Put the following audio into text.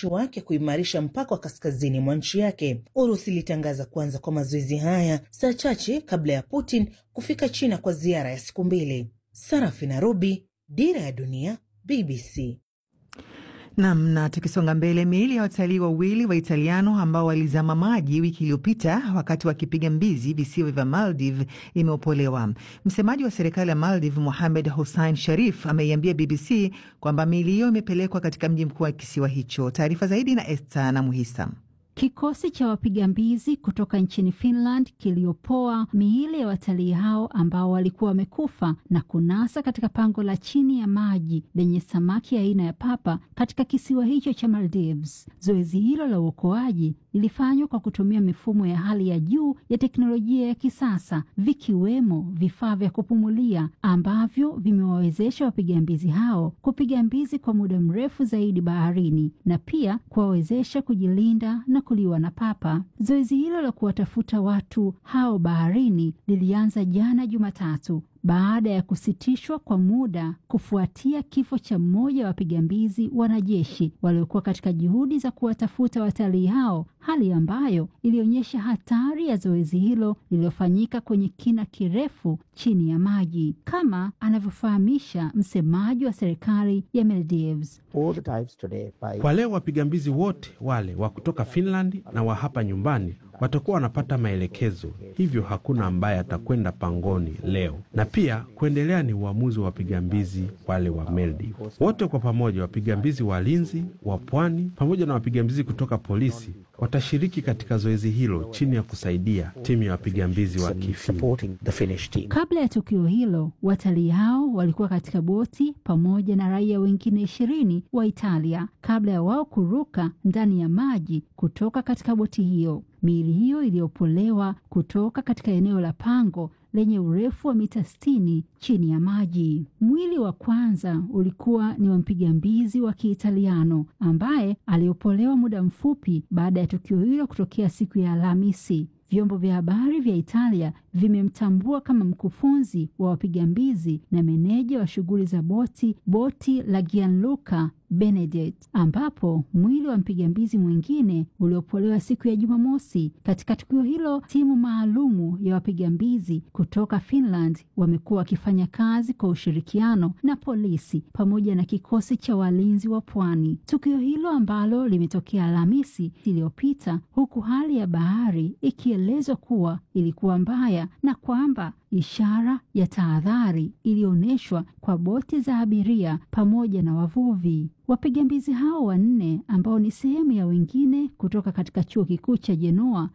wanajeshi wake kuimarisha mpaka wa kaskazini mwa nchi yake. Urusi ilitangaza kuanza kwa mazoezi haya saa chache kabla ya Putin kufika China kwa ziara ya siku mbili. Sarafina Robi, Dira ya Dunia, BBC. Nam, na tukisonga mbele, miili ya watalii wawili wa Italiano ambao walizama maji wiki iliyopita wakati wakipiga mbizi visiwa vya Maldive imeopolewa. Msemaji wa serikali ya Maldive, Mohamed Hussein Sharif, ameiambia BBC kwamba miili hiyo imepelekwa katika mji mkuu wa kisiwa hicho. Taarifa zaidi na Esta na Muhisa. Kikosi cha wapiga mbizi kutoka nchini Finland kiliopoa miili ya watalii hao ambao walikuwa wamekufa na kunasa katika pango la chini ya maji lenye samaki aina ya papa katika kisiwa hicho cha Maldives. Zoezi hilo la uokoaji lilifanywa kwa kutumia mifumo ya hali ya juu ya teknolojia ya kisasa, vikiwemo vifaa vya kupumulia ambavyo vimewawezesha wapiga mbizi hao kupiga mbizi kwa muda mrefu zaidi baharini na pia kuwawezesha kujilinda na kuliwa na papa. Zoezi hilo la kuwatafuta watu hao baharini lilianza jana Jumatatu baada ya kusitishwa kwa muda kufuatia kifo cha mmoja wa wapiga mbizi wanajeshi waliokuwa katika juhudi za kuwatafuta watalii hao, hali ambayo ilionyesha hatari ya zoezi hilo lililofanyika kwenye kina kirefu chini ya maji, kama anavyofahamisha msemaji wa serikali ya Maldives. Kwa leo wapiga mbizi wote wale wa kutoka Finland na wa hapa nyumbani watakuwa wanapata maelekezo, hivyo hakuna ambaye atakwenda pangoni leo, na pia kuendelea ni uamuzi wa wapiga mbizi wale wa Maldives wote kwa pamoja. Wapiga mbizi walinzi wa pwani pamoja na wapiga mbizi kutoka polisi watashiriki katika zoezi hilo chini ya kusaidia timu ya wapiga mbizi wa Kifini. Kabla ya tukio hilo, watalii hao walikuwa katika boti pamoja na raia wengine ishirini wa Italia kabla ya wao kuruka ndani ya maji kutoka katika boti hiyo. Miili hiyo iliyopolewa kutoka katika eneo la pango lenye urefu wa mita sitini chini ya maji. Mwili wa kwanza ulikuwa ni wa mpiga mbizi wa Kiitaliano ambaye aliopolewa muda mfupi baada ya tukio hilo kutokea siku ya Alhamisi. Vyombo vya habari vya Italia vimemtambua kama mkufunzi wa wapiga mbizi na meneja wa shughuli za boti boti la Gianluca Benedict, ambapo mwili wa mpiga mbizi mwingine uliopolewa siku ya Jumamosi. Katika tukio hilo, timu maalumu ya wapiga mbizi kutoka Finland wamekuwa wakifanya kazi kwa ushirikiano na polisi pamoja na kikosi cha walinzi wa pwani. Tukio hilo ambalo limetokea Alhamisi iliyopita, huku hali ya bahari ikielezwa kuwa ilikuwa mbaya na kwamba ishara ya tahadhari ilionyeshwa kwa boti za abiria pamoja na wavuvi. Wapiga mbizi hao wanne ambao ni sehemu ya wengine kutoka katika chuo kikuu cha Jenoa